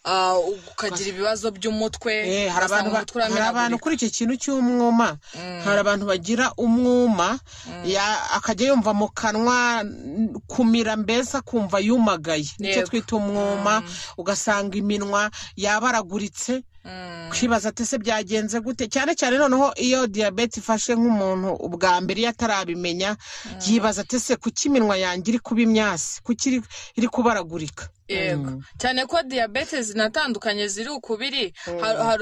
ah, ukagira ibibazo by'umutwe Eh, hari ugasanga abantu ba- umutwe hari abantu uramenagurika kuri icyo kintu cy'umwuma hari abantu bagira umwuma ya- akajya yumva mu kanwa n- kumira mbese akumva yumagaye nicyo Yego. twita umwuma ugasanga iminwa yabaraguritse kwibaza ati se byagenze gute cyane cyane noneho iyo diyabete ifashe nk'umuntu ubwa mbere iyo atarabimenya yibaza ati se kuki iminwa yanjye iri kuba imyasi kuki iri- iri kubaragurika yego cyane ko diyabete zinatandukanye ziri ukubiri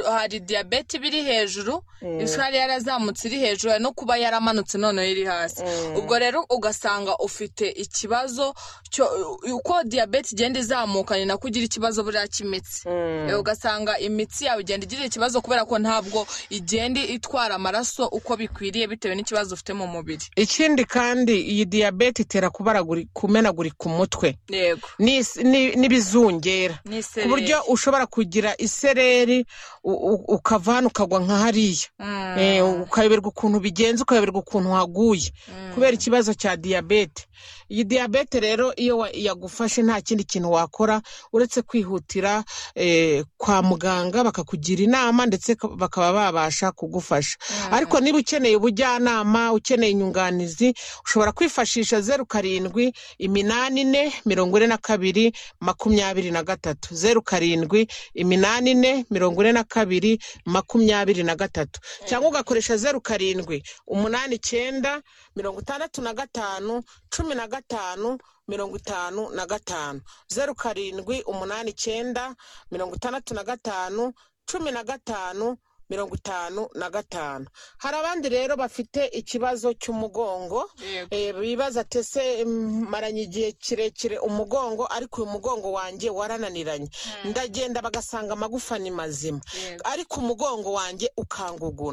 hari diyabete iba iri hejuru isukari yarazamutse iri hejuru hari no kuba yaramanutse noneho iri hasi ubwo rero ugasanga ufite ikibazo cyo- uko diyabete igenda izamuka ni nako ugira ikibazo buriya cy'imitsi Eh, ugasanga imitsi yawe igenda igira ikibazo kubera ko ntabwo igenda itwara amaraso uko bikwiriye bitewe n'ikibazo ufite mu mubiri ikindi kandi iyi diyabete itera kubaraguri- kumenagurika umutwe yego n'is- n'i- n'ibizungera ni ku buryo ushobora kugira isereri u- u- ukava hano ukagwa nka hariya Eh, ukayoberwa ukuntu bigenze ukayoberwa ukuntu waguye kubera ikibazo cya diyabete iyi diyabete rero iyo wa- yagufashe nta kindi kintu wakora uretse kwihutira eh, kwa muganga bakakugira inama ndetse ka- bakaba babasha kugufasha ariko niba ukeneye ubujyanama ukeneye inyunganizi ushobora kwifashisha zeru karindwi iminani ine mirongo ine na kabiri makumyabiri na gatatu zeru karindwi iminani ine mirongo ine na kabiri makumyabiri na gatatu cyangwa ugakoresha zeru karindwi umunani icyenda mirongo itandatu na gatanu cumi na gatanu mirongo itanu na gatanu zeru karindwi umunani icyenda mirongo itandatu na gatanu cumi na gatanu mirongo itanu na gatanu hari abandi rero bafite ikibazo cy'umugongo Yego. Eh, bibaza ati ese mm, maranye igihe kirekire umugongo ariko uyu mugongo wanjye warananiranye ndagenda bagasanga amagufa ni mazima Yego. ariko umugongo wanjye ukanguguna